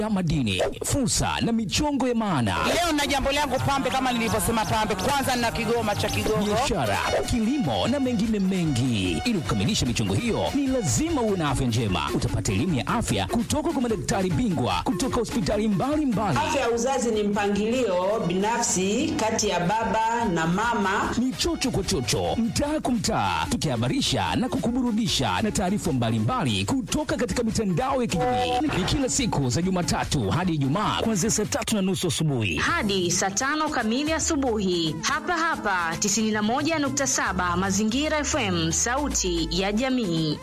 ya madini, fursa na michongo ya maana, Leo na jambo langu pambe, kama nilivyosema pambe, kwanza na kigoma cha Kigogo. biashara, kilimo na mengine mengi. Ili kukamilisha michongo hiyo, ni lazima uwe na afya njema. Utapata elimu ya afya kutoka kwa madaktari bingwa kutoka hospitali mbalimbali. Afya ya uzazi ni mpangilio binafsi kati ya baba na mama. ni chocho kwa chocho, mtaa kwa mtaa, tukihabarisha na kukuburudisha na taarifa mbalimbali kutoka katika mitandao ya kijamii. Ni kila siku za Jumatatu hadi Ijumaa kuanzia saa tatu na nusu asubuhi. hadi saa tano kamili asubuhi hapa hapa 91.7 Mazingira FM, sauti ya jamii.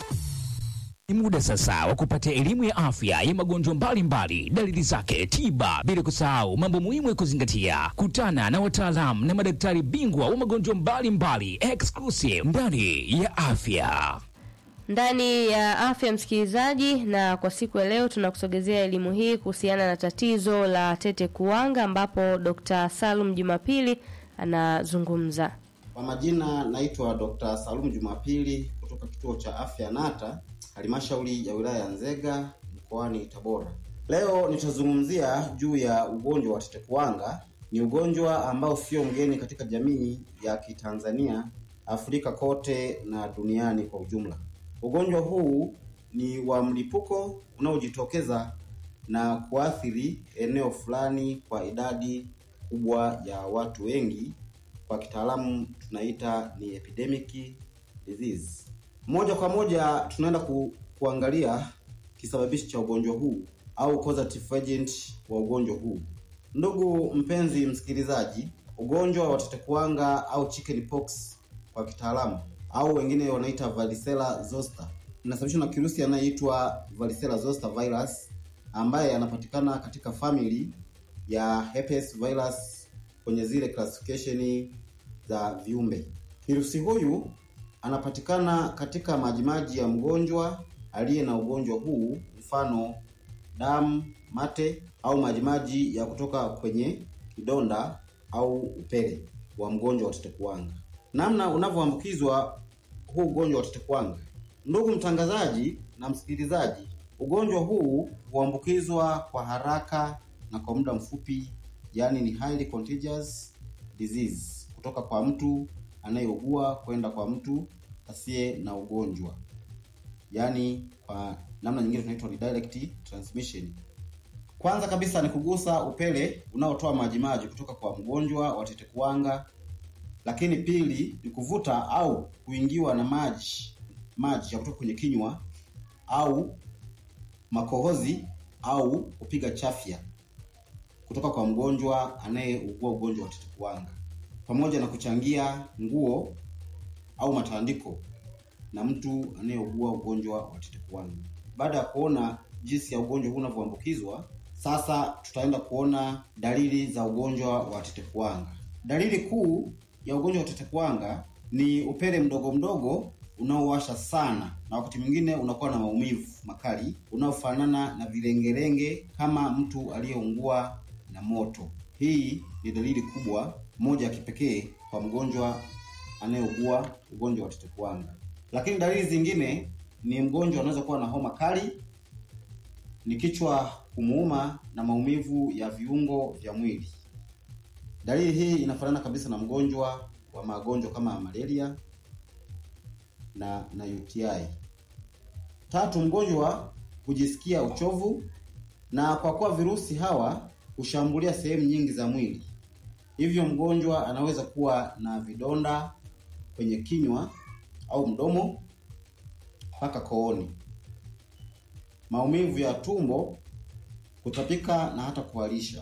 Ni muda sasa wa kupata elimu ya afya ya magonjwa mbalimbali, dalili zake, tiba, bila kusahau mambo muhimu ya kuzingatia. Kutana na wataalamu na madaktari bingwa wa magonjwa mbalimbali, exclusive ndani ya afya. ndani ya afya msikilizaji, na kwa siku ya leo tunakusogezea elimu hii kuhusiana na tatizo la tete kuwanga, ambapo Dr. Salum Jumapili anazungumza. Kwa majina naitwa Dr. Salum Jumapili kutoka kituo cha afya Nata, halmashauri ya wilaya ya Nzega mkoani Tabora. Leo nitazungumzia juu ya ugonjwa wa tetekuwanga. Ni ugonjwa ambao sio mgeni katika jamii ya Kitanzania, Afrika kote na duniani kwa ujumla. Ugonjwa huu ni wa mlipuko unaojitokeza na kuathiri eneo fulani kwa idadi kubwa ya watu wengi kwa kitaalamu tunaita ni epidemic disease. Moja kwa moja tunaenda ku, kuangalia kisababishi cha ugonjwa huu au causative agent wa ugonjwa huu. Ndugu mpenzi msikilizaji, ugonjwa wa tetekuwanga au chickenpox kwa kitaalamu au wengine wanaita varicella zoster inasababishwa na kirusi anayeitwa varicella zoster virus ambaye anapatikana katika family ya herpes virus kwenye zile classification za viumbe. Virusi huyu anapatikana katika majimaji ya mgonjwa aliye na ugonjwa huu, mfano damu, mate au majimaji ya kutoka kwenye kidonda au upele wa mgonjwa wa tetekuwanga. Namna unavyoambukizwa huu ugonjwa wa tetekuwanga, ndugu mtangazaji na msikilizaji, ugonjwa huu huambukizwa kwa haraka na kwa muda mfupi, yaani ni highly contagious disease, kutoka kwa mtu anayeugua kwenda kwa mtu asiye na ugonjwa, yaani kwa namna nyingine tunaitwa ni direct transmission. Kwanza kabisa ni kugusa upele unaotoa majimaji kutoka kwa mgonjwa wa tetekuwanga, lakini pili ni kuvuta au kuingiwa na maji maji ya kutoka kwenye kinywa au makohozi au kupiga chafya kutoka kwa mgonjwa anayeugua ugonjwa wa tetekuwanga, pamoja na kuchangia nguo au matandiko na mtu anayeugua ugonjwa wa tetekuwanga. Baada ya kuona jinsi ya ugonjwa huu unavyoambukizwa, sasa tutaenda kuona dalili za ugonjwa wa tetekuwanga. Dalili kuu ya ugonjwa wa tetekuwanga ni upele mdogo mdogo unaowasha sana na wakati mwingine unakuwa na maumivu makali unaofanana na vilengelenge kama mtu aliyeungua na moto. Hii ni dalili kubwa moja ya kipekee kwa mgonjwa anayeugua ugonjwa wa tetekuwanga. Lakini dalili zingine ni mgonjwa anaweza kuwa na homa kali, ni kichwa kumuuma na maumivu ya viungo vya mwili. Dalili hii inafanana kabisa na mgonjwa wa magonjwa kama malaria na na UTI. Tatu, mgonjwa hujisikia uchovu, na kwa kuwa virusi hawa hushambulia sehemu nyingi za mwili, hivyo mgonjwa anaweza kuwa na vidonda kwenye kinywa au mdomo mpaka kooni, maumivu ya tumbo, kutapika na hata kuharisha.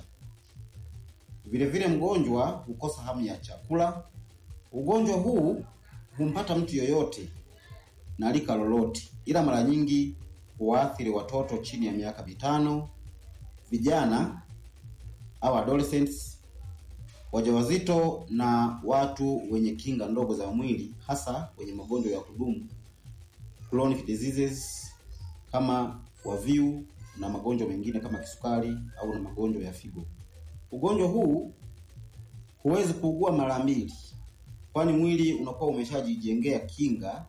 Vile vile mgonjwa hukosa hamu ya chakula. Ugonjwa huu humpata mtu yoyote na rika lolote, ila mara nyingi huwaathiri watoto chini ya miaka mitano, vijana au adolescents, wajawazito na watu wenye kinga ndogo za mwili, hasa wenye magonjwa ya kudumu chronic diseases kama waviu na magonjwa mengine kama kisukari au na magonjwa ya figo. Ugonjwa huu huwezi kuugua mara mbili, kwani mwili unakuwa umeshajijengea kinga.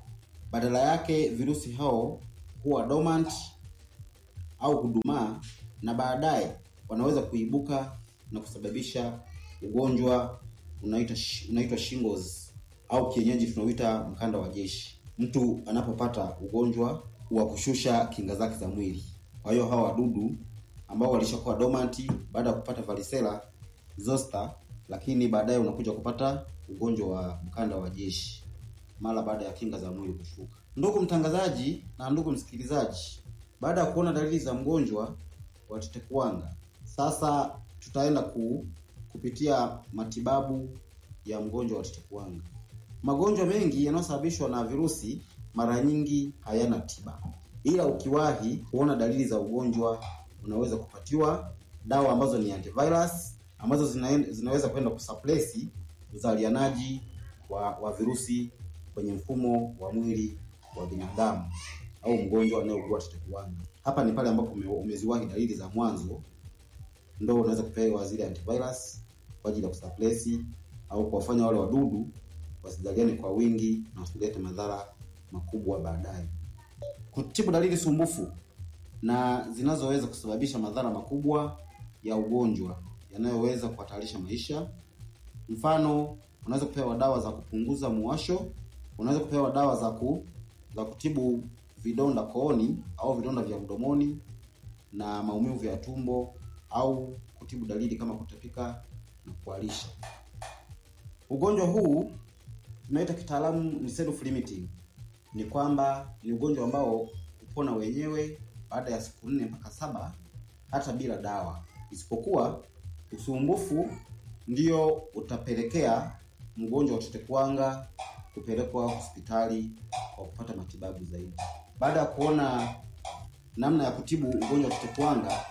Badala yake virusi hao huwa dormant au hudumaa na baadaye wanaweza kuibuka na kusababisha ugonjwa unaitwa shi- unaitwa shingles au kienyeji tunauita mkanda wa jeshi. Mtu anapopata ugonjwa wa kushusha kinga zake za mwili. Kwa hiyo hawa wadudu ambao walishakuwa dormant baada ya kupata varicella zoster, lakini baadaye unakuja kupata ugonjwa wa mkanda wa jeshi mara baada ya kinga za mwili kushuka. Ndugu mtangazaji na ndugu msikilizaji, baada ya kuona dalili za mgonjwa wa tetekuwanga, sasa tutaenda ku, kupitia matibabu ya mgonjwa wa tetekuwanga. Magonjwa mengi yanayosababishwa na virusi mara nyingi hayana tiba, ila ukiwahi kuona dalili za ugonjwa unaweza kupatiwa dawa ambazo ni antivirus ambazo zina, zinaweza kwenda kusaplesi uzalianaji wa, wa virusi kwenye mfumo wa mwili wa binadamu au mgonjwa anayeugua tetekuwanga. Hapa ni pale ambapo ume- umeziwahi dalili za mwanzo, ndo unaweza kupewa zile antivirus kwa ajili ya kusaplesi au kuwafanya wale wadudu wasidaliane kwa wingi na wasilete madhara makubwa baadaye. Kutibu dalili sumbufu na zinazoweza kusababisha madhara makubwa ya ugonjwa yanayoweza kuhatarisha maisha. Mfano, unaweza kupewa dawa za kupunguza muwasho, unaweza kupewa dawa za ku, za kutibu vidonda kooni au vidonda vya mdomoni na maumivu ya tumbo au kutibu dalili kama kutapika na kuharisha. Ugonjwa huu tunaita kitaalamu ni self limiting, ni kwamba ni ugonjwa ambao hupona wenyewe baada ya siku nne mpaka saba hata bila dawa, isipokuwa usumbufu ndio utapelekea mgonjwa wa tetekuwanga kupelekwa hospitali kwa kupata matibabu zaidi. Baada ya kuona namna ya kutibu ugonjwa wa tetekuwanga,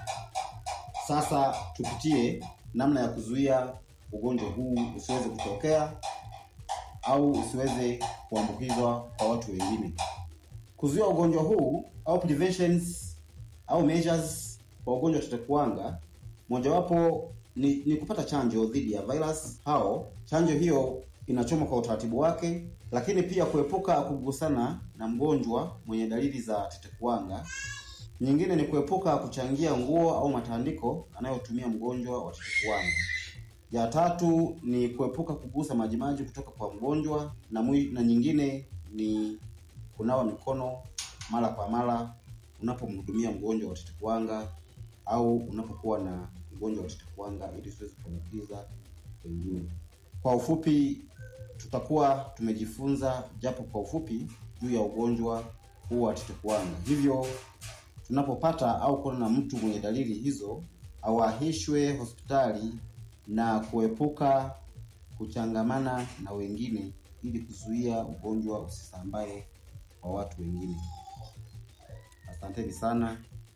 sasa tupitie namna ya kuzuia ugonjwa huu usiweze kutokea au usiweze kuambukizwa kwa watu wengine. Kuzuia ugonjwa huu au preventions au measures kwa ugonjwa wa tetekuwanga, mojawapo ni, ni kupata chanjo dhidi ya virus hao. Chanjo hiyo inachomwa kwa utaratibu wake, lakini pia kuepuka kugusana na mgonjwa mwenye dalili za tetekuwanga. Nyingine ni kuepuka kuchangia nguo au matandiko anayotumia mgonjwa wa tetekuwanga. Ya tatu ni kuepuka kugusa majimaji kutoka kwa mgonjwa na mwi, na nyingine ni kunawa mikono mara kwa mara unapomhudumia mgonjwa wa tetekuwanga au unapokuwa na mgonjwa wa tetekuwanga ili usiweze kuambukiza wengine. Kwa ufupi, tutakuwa tumejifunza japo kwa ufupi juu ya ugonjwa huu wa tetekuwanga. Hivyo tunapopata au kuona na mtu mwenye dalili hizo awahishwe hospitali na kuepuka kuchangamana na wengine ili kuzuia ugonjwa usisambae kwa watu wengine. Asanteni sana.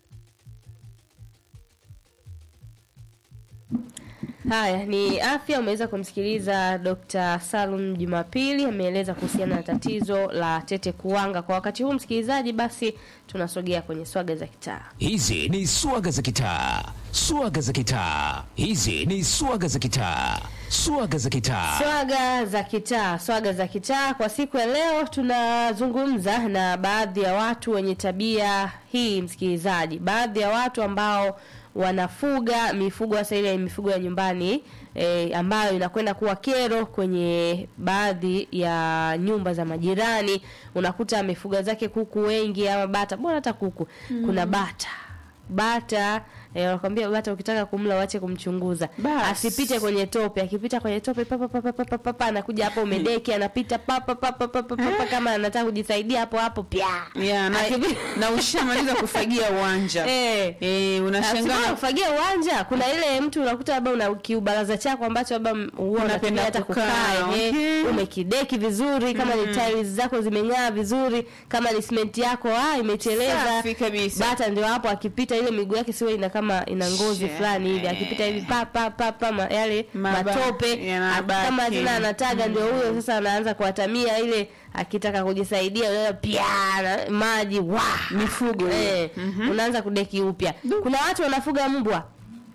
Haya ni afya. Umeweza kumsikiliza Dr. Salum Jumapili ameeleza kuhusiana na tatizo la tete kuwanga. Kwa wakati huu, msikilizaji, basi tunasogea kwenye swaga za kitaa. Hizi ni swaga za kitaa, swaga za kitaa. Hizi ni swaga za kitaa, swaga za kitaa. Swaga za kitaa, swaga za kitaa. Kwa siku ya leo tunazungumza na baadhi ya watu wenye tabia hii, msikilizaji, baadhi ya watu ambao wanafuga mifugo hasa ile mifugo ya nyumbani e, ambayo inakwenda kuwa kero kwenye baadhi ya nyumba za majirani. Unakuta amefuga zake kuku wengi ama bata, bora hata kuku mm. kuna bata bata eh, wanakwambia bata ukitaka kumla uache kumchunguza Bas. asipite kwenye tope akipita kwenye tope papa papa papa papa anakuja hapo umedeki anapita papa papa papa papa kama anataka kujisaidia hapo hapo pia ya na, Ai- na ushamaliza kufagia uwanja eh eh, unashangaa Unashangaa kufagia uwanja. Kuna ile mtu unakuta labda una kiubaraza chako ambacho labda m- huwa Unapenda unatumia hata kukaa, kukaa, ehe. okay. umekideki vizuri, kama ni tiles zako zimeng'aa vizuri, kama ni simenti yako ah imeteleza. Safi kabisa. Bata ndio hapo akipita ile miguu yake sio ina kama ina ngozi She- fulani hivi, akipita hivi pa pa pa, pa ma, yale Maba- matope yanabaki. kama tena anataga ndio huyo sasa anaanza kuatamia ile akitaka kujisaidia unaona pia na- maji wa Mifugo hiyo. eh, unaanza kudeki upya. Kuna watu wanafuga mbwa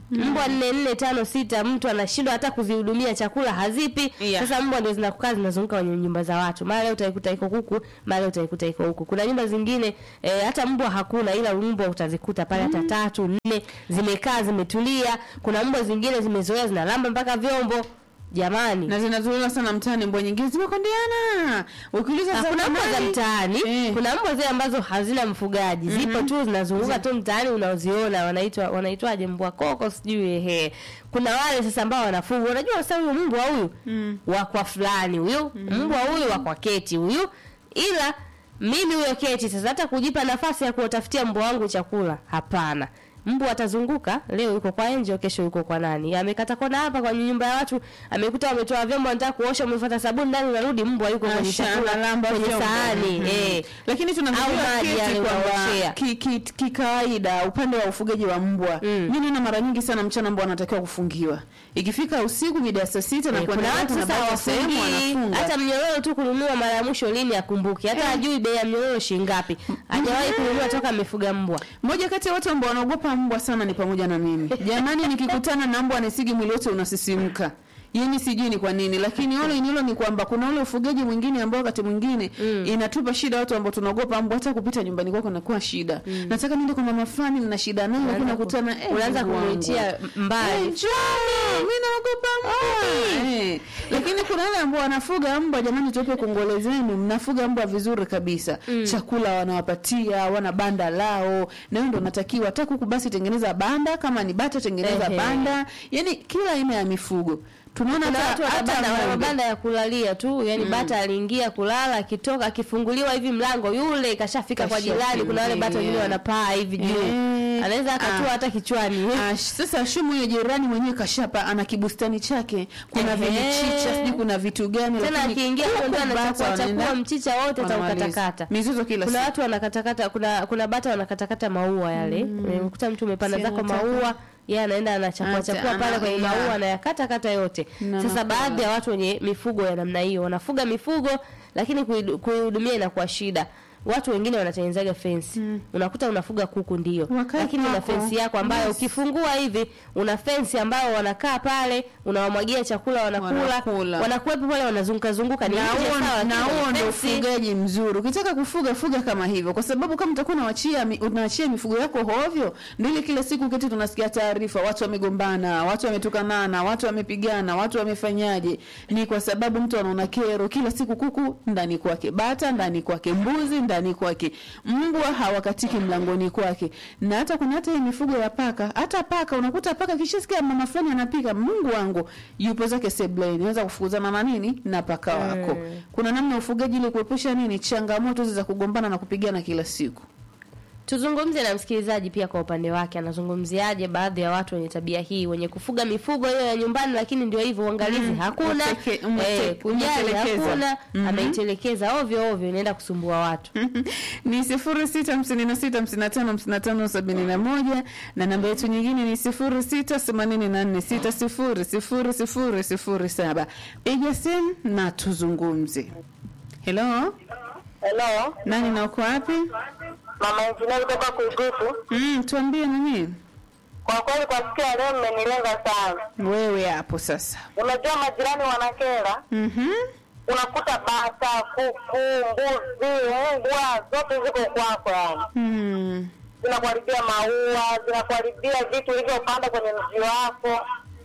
mbwa nne nne tano sita mtu anashindwa hata kuzihudumia chakula hazipi Yeah. sasa mbwa ndio zinakukaa zinazunguka kwenye nyumba za watu mara leo utaikuta iko huku mara leo utaikuta iko huku kuna nyumba zingine eh, hata mbwa hakuna ila mbwa utazikuta pale hata tatu nne zimekaa zimetulia kuna mbwa zingine zimezoea zinalamba mpaka vyombo jamani na zinazuliwa sana mtaani mbwa nyingine zimekondeana ukiuliza Ah, za kuna mbwa za zamani- mtaani Eh. kuna mbwa zile ambazo hazina mfugaji zipo tu zinazunguka tu mtaani unaziona wanaitwa wanaitwaje mbwa koko sijui ehe kuna wale sasa ambao wanafugwa unajua sasa huyu mbwa huyu wa kwa fulani huyu mbwa huyu wa kwa keti huyu ila mimi huyo keti sasa hata kujipa nafasi ya kuwatafutia mbwa wangu chakula hapana mbwa atazunguka leo yuko kwa enjo kesho yuko kwa nani amekata kona hapa kwenye nyumba ya watu amekuta wametoa vyombo anataka kuosha umefuata sabuni ndani unarudi mbwa yuko kwenye Asha, chakula analamba kwenye vyombo. sahani Mhm. eh lakini Au tunazungumza maji keti yale kwamba unaoshea. ki- ki- kikawaida upande wa ufugaji wa mbwa Mm. mi naona mara nyingi sana mchana mbwa anatakiwa kufungiwa ikifika usiku mida ya saa sita na Eh, kuna kuendelea watu kuna sasa baadhi ya sehemu hawafungii wanafunga hata mnyororo tu kununua mara ya mwisho lini akumbuki hata ajui bei ya mnyororo shingapi hajawahi kununua toka amefuga mbwa moja kati ya watu ambao wanaogopa mbwa sana ni pamoja na mimi jamani nikikutana na mbwa anisigi mwili wote unasisimka yani sijui ni kwa nini lakini ole inilo ni kwamba kuna ule ufugaji mwingine ambao wakati mwingine inatupa shida watu ambao tunaogopa mbwa hata kupita nyumbani kwako inakuwa shida nataka niende kwa mama fulani nina shida naye lakini nakutana eh, unaanza Mungu wangu. kumuitia mbali Eh, njoo, mi naogopa mbwa Eh, lakini kuna wale ambao wanafuga mbwa jamani tupe kongole zenu mnafuga mbwa vizuri kabisa chakula wanawapatia wana banda lao na hiyo ndo natakiwa hata kuku basi tengeneza banda kama ni bata tengeneza Ehe. banda yani kila aina ya mifugo tunaona kuna hata- watu wana hata banda wana ng'ombe. mabanda ya kulalia tu yani bata aliingia kulala akitoka akifunguliwa hivi mlango yule kashafika kwa jirani kuna wale bata wengine wanapaa hivi juu Eh. anaweza akatua Ah. hata kichwani Ah, sh- sasa shumu hiyo jirani mwenyewe kashapa ana kibustani chake kuna Ehe. vilichicha sijui kuna vitu gani tena lakini akiingia kuku, huko ndo bata anachukua wanaenda- chakua mchicha wote wanamaliza. ataukatakata mizozo kila kuna siku watu wanakatakata kuna kuna bata wanakatakata maua yale unakuta mtu umepanda Si zako anataka. maua yeye anaenda anachakua Ata- chakua pale ana- kwenye yeah. maua anayakata kata yote Na sasa anakula. baadhi ya watu wenye mifugo ya namna hiyo wanafuga mifugo lakini kuidu- kuihudumia inakuwa shida watu wengine wanatengenezaga fensi unakuta unafuga kuku ndio Wakae lakini una kwako. fensi yako ambayo Yes. ukifungua hivi una fensi ambayo wanakaa pale unawamwagia chakula wanakula Wanakula. wanakuwepo pale wanazunguka zunguka ni na nje huo sawa, na lakini huo ndio fensi- ufugaji mzuri ukitaka kufuga fuga kama hivyo kwa sababu kama utakuwa unawachia mi- unaachia mifugo yako hovyo ndio ile kila siku keti tunasikia taarifa watu wamegombana watu wametukanana watu wamepigana watu wamefanyaje ni kwa sababu mtu anaona kero kila siku kuku ndani kwake bata ndani kwake mbuzi ndani kwake mbwa hawakatiki mlangoni kwake na hata kuna hata hii mifugo ya paka hata paka unakuta paka kishasikia mama fulani anapika mungu wangu yupo zake sebleni anaweza kufukuzana na nini na paka wako kuna namna ya ufugaji ili kuepusha nini changamoto hizi za kugombana na kupigana kila siku Tuzungumze na msikilizaji pia kwa upande wake, anazungumziaje baadhi ya watu wenye tabia hii, wenye kufuga mifugo hiyo ya nyumbani, lakini ndio hivyo, uangalizi hakuna, Uteke- umete- eh, kujali umetelekeza. hakuna, Mhm. ameitelekeza ovyo ovyo, inaenda kusumbua watu. ni sifuri sita hamsini na sita hamsini na tano hamsini na tano sabini na moja na namba yetu nyingine ni sifuri sita themanini na nne sita sifuri sifuri sifuri sifuri saba piga simu na tuzungumze helo Hello, nani na uko wapi mama injinia kutoka Kuigutu. mm, tuambie nani Kwa kweli kwa siku ya leo mmenilenga sana. wewe hapo sasa Unajua majirani wanakera, mm-hmm. unakuta bata, kuku, mbuzi, mbwa zote ziko kwako, yani mm. zinakuharibia maua, zinakuharibia vitu ulivyopanda kwenye mji wako.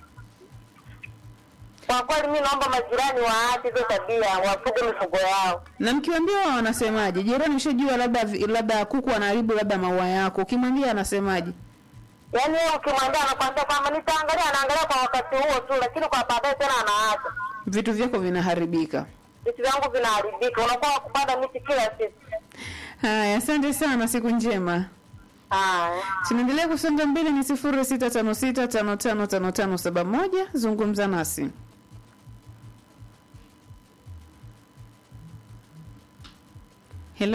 Kwa kweli mi naomba majirani waache hizo tabia, wafuge mifugo yao. na mkiwambia wao wanasemaje jirani ushajua labda vi- labda kuku anaharibu labda maua yako ukimwambia anasemaje Yaani yeye ukimwambia anakwambia kwamba nitaangalia, anaangalia kwa wakati huo tu, lakini kwa baadaye tena anaacha. vitu vyako vinaharibika vitu vyangu vinaharibika, unakuwa kupanda miti kila siku. haya asante sana siku njema Haya. tunaendelea kusonga mbele ni sifuri sita tano sita tano tano tano tano saba moja zungumza nasi helo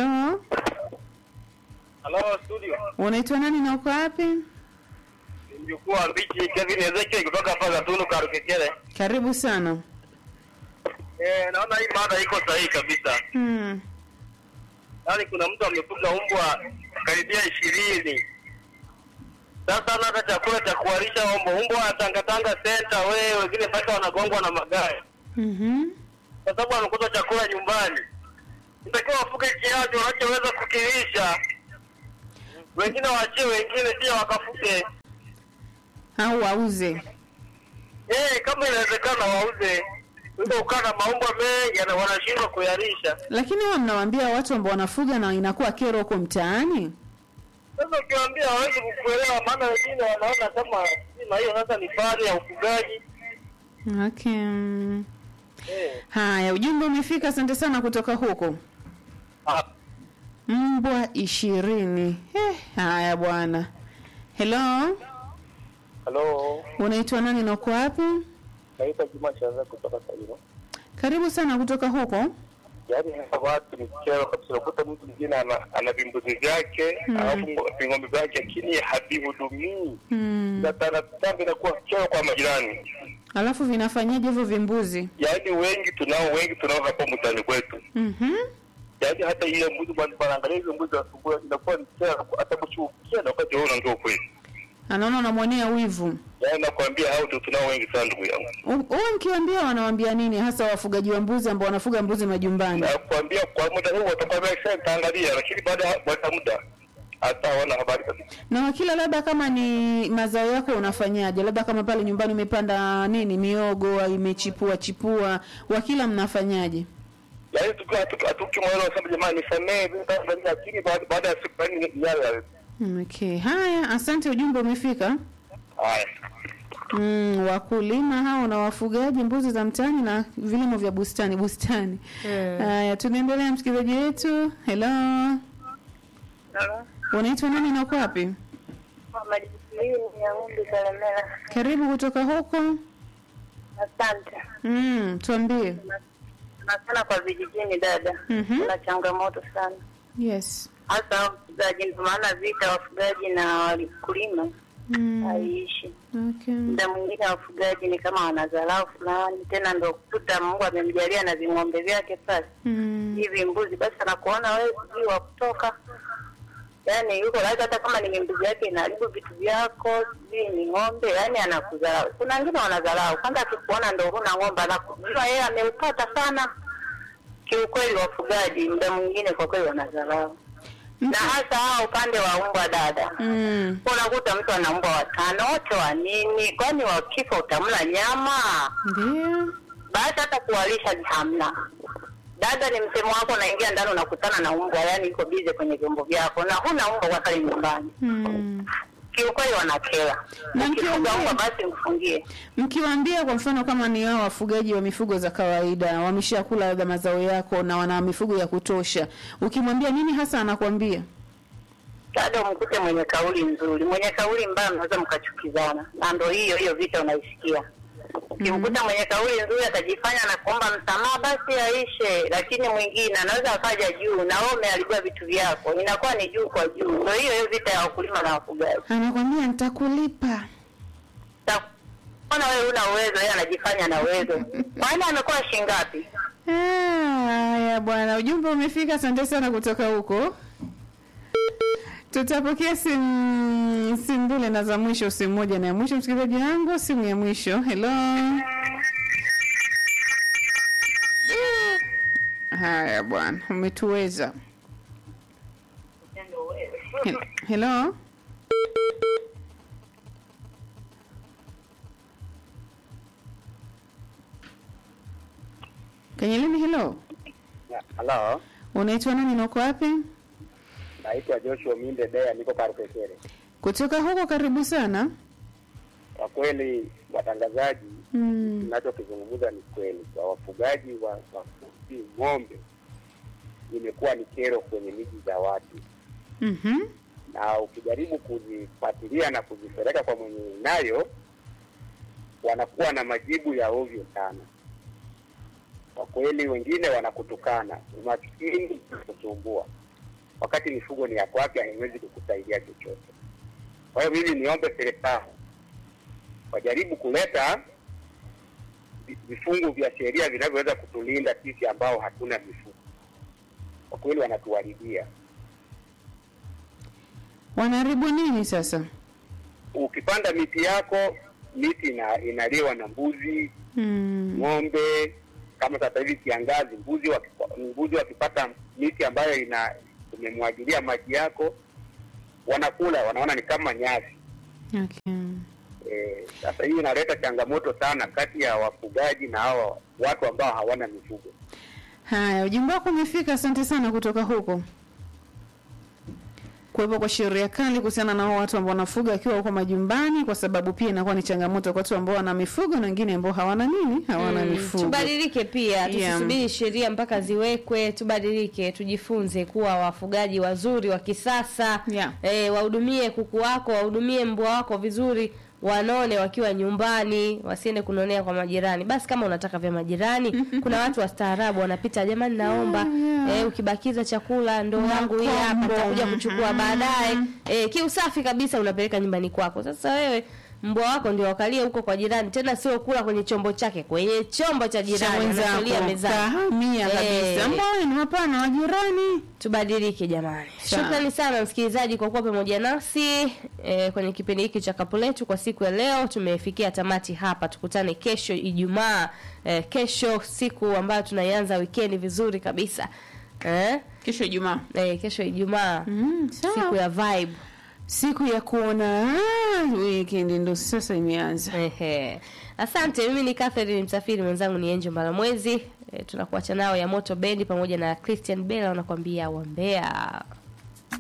Halo studio. unaitwa nani na uko wapi Mjukuu wa mbichi Kevin Ezekiel kutoka hapa Gatunu Karukekele. karibu sana Eh, naona hii mada iko sahihi kabisa. hmm. Yaani kuna mtu amefuga mbwa karibia ishirini. Sasa hana hata chakula cha kuwalisha ombo. Umbo wanatangatanga senta, wewe wengine mpaka wanagongwa na magari Mhm. kwa sababu wanakuta chakula nyumbani. Inatakiwa wafuge kiasi wanachoweza kukilisha, wengine waachie wengine pia wakafuge. Au wauze. Eh, kama inawezekana wauze. Ndio ukaa na maumbo mengi na wanashindwa kuyalisha. Lakini huwa mnawaambia watu ambao wanafuga na inakuwa kero huko mtaani. Sasa ukiwaambia hawezi kukuelewa, maana wengine wanaona kama sima hiyo sasa ni fahari ya ufugaji. Okay. Eh, Haya, ujumbe umefika. Asante sana kutoka huko. ah, Mbwa ishirini. Eh, haya bwana. Hello, Halo, unaitwa nani na uko wapi? naitwa Juma Chaza kutoka Sairo. Karibu sana kutoka huko. Yaani hapa watu ni kero kabisa, unakuta mtu mwingine ana, ana vimbuzi vyake Mm. alafu ving'ombe vyake, lakini havihudumii. Hmm. Sasa natambi inakuwa kero kwa majirani. Alafu vinafanyaje hivyo vimbuzi? Yaani wengi tunao, wengi tunao hapa mtaani kwetu. Mhm. Yaani hata ile mbuzi bwana, wanaangalia hizo mbuzi asubuhi, inakuwa ni kero, hata kuchukia na wakati wewe unaongea ukweli. Anaona unamwonea wivu. Yaani nakwambia hao ndio tunao wengi sana, ndugu yangu. U- Huwa mkiwaambia wanawaambia nini hasa wafugaji wa mbuzi ambao wanafuga mbuzi majumbani? Nakwambia kwa muda huu watakwambia sasa nitaangalia, lakini baada ya baada ya muda hata hawana habari kabisa. Na wakila labda kama ni mazao yako unafanyaje? Labda kama pale nyumbani umepanda nini miogo imechipua chipua, wakila mnafanyaje? Yaani tukiwa hatu- hatukimwona wasema jamani nisamee, mimi nitaangalia, lakini baada baada ya siku yani ni yale yale. Okay, haya, asante, ujumbe umefika. Haya. Mm, wakulima hao na wafugaji mbuzi za mtaani na vilimo vya bustani bustani. Haya, tunaendelea msikilizaji wetu. Hello. Unaitwa nani na uko wapi? Majisilimu ya ng'ombe Kalemera. Karibu kutoka huko. Asante. Mm, tuambie. Na sana kwa vijijini dada, Mhm. kuna changamoto sana Yes. hasa wafugaji, ndio maana vita wafugaji na wakulima Mm. haiishi. Okay. Muda mwingine wafugaji ni kama wanadharau fulani, tena ndo kukuta Mungu amemjalia na ving'ombe vyake pale Mm. hivi mbuzi, basi anakuona wewe sijui wa kutoka yaani yuko lazima, hata kama ni mbuzi yake inaharibu vitu vyako, sijui ni ng'ombe, yaani anakudharau. Kuna wengine wanadharau, kwanza akikuona ndo huna ng'ombe, anakujua yeye ameupata sana. Kiukweli wafugaji muda mwingine kwa kweli wanadharau, na hasa hao upande wa mbwa dada Mm. unakuta mtu ana mbwa watano wote wa nini? Kwani wakifa utamla nyama? Ndio. Basi hata kuwalisha ni hamna. Dada, ni msemo wako, unaingia ndani unakutana na mbwa, yani iko bize kwenye vyombo vyako na huna mbwa kwa pale nyumbani. Mm. Kiukweli wanakera. Na Ukifuga mkiongea- mbwa basi mfungie. Mkiwaambia kwa mfano kama ni wao wafugaji wa mifugo za kawaida, wameshakula labda mazao yako na wana mifugo ya kutosha, ukimwambia nini hasa anakuambia? Dada, umkute mwenye kauli nzuri. Mwenye kauli mbaya mnaweza mkachukizana, na ndo hiyo hiyo vita unaisikia. Ukimkuta mwenye kauli nzuri atajifanya na kuomba msamaha, basi aishe. Lakini mwingine anaweza akaja juu na wewe umeharibiwa vitu vyako, inakuwa ni juu kwa juu. Ndo hiyo hiyo vita ya wakulima na wafugaji. Anakwambia nitakulipa. Sa- Ona wewe una uwezo, yeye anajifanya na uwezo. Kwani amekuwa shingapi? Ah, Haya bwana, ujumbe umefika. Asante sana kutoka huko. Tutapokea simu simu mbili na za mwisho, simu moja na ya mwisho. Msikilizaji wangu, simu ya mwisho. Hello. Haya bwana, umetuweza. He- Hello. Kwenye lini? Hello. Halo, Unaitwa nani na uko wapi? naitwa Joshua Minde Dea, niko Karukekere. Kutoka huko, karibu sana. Kwa kweli, watangazaji, Mm. tunachokizungumza ni kweli. Kwa wafugaji wa wafugi ng'ombe, imekuwa ni kero kwenye miji za watu, Mhm. na ukijaribu kuzifuatilia na kuzipeleka kwa mwenye nayo, wanakuwa na majibu ya ovyo sana. Kwa kweli, wengine wanakutukana, umaskini kusumbua, wakati mifugo ni ya kwake, haiwezi kukusaidia chochote. Kwa hiyo mimi niombe serikali wajaribu kuleta vi- vifungu vya sheria vinavyoweza kutulinda sisi ambao hatuna mifugo. Kwa kweli wanatuharibia. Wanaharibu nini sasa? ukipanda miti yako miti ina, inaliwa na mbuzi ng'ombe kama sasa hivi kiangazi mbuzi wakipa- mbuzi wakipata miti ambayo ina umemwagilia maji yako wanakula wanaona ni kama nyasi Okay. Eh, sasa hii inaleta changamoto sana kati ya wafugaji na hawa watu ambao hawana mifugo Haya, ujumbe wako umefika. Asante sana kutoka huko. Kuwepo kwa sheria kali kuhusiana na hao watu ambao wanafuga wakiwa huko majumbani, kwa sababu pia inakuwa ni changamoto kwa watu ambao wana mifugo na wengine ambao hawana nini, hawana Mm, mifugo. Tubadilike pia, Yeah. tusisubiri sheria mpaka ziwekwe. Tubadilike, tujifunze kuwa wafugaji wazuri wa kisasa. Yeah. Eh, wahudumie kuku wako, wahudumie mbwa wako vizuri, wanone wakiwa nyumbani, wasiende kunonea kwa majirani. Basi kama unataka vya majirani, kuna watu wastaarabu wanapita, jamani, naomba eh, ukibakiza chakula ndoo yangu hii hapa, Makombo. nitakuja kuchukua baadaye. Eh, kiusafi kabisa unapeleka nyumbani kwako. Sasa wewe mbwa wako ndio wakalie huko kwa jirani, tena sio kula kwenye chombo chake, kwenye chombo cha Cha jirani, wenzako, anatulia mezani. kahamia kabisa. Mbwa wewe ni hapana wa jirani. Tubadilike jamani. Sawa. Shukrani sana msikilizaji kwa kuwa pamoja nasi e, kwenye kipindi hiki cha kapu letu kwa siku ya leo. Tumefikia tamati hapa, tukutane kesho Ijumaa. E, kesho siku ambayo tunaianza wikendi vizuri kabisa eh? Kesho Ijumaa. E, kesho Ijumaa Mm, sawa. siku ya vibe siku ya kuona ah, weekend ndo sasa imeanza. Ehe. Asante, mimi ni Catherine Msafiri, mwenzangu ni Angel Malamwezi. E, tunakuacha nao ya Moto Bendi pamoja na Christian Bella wanakuambia wambea.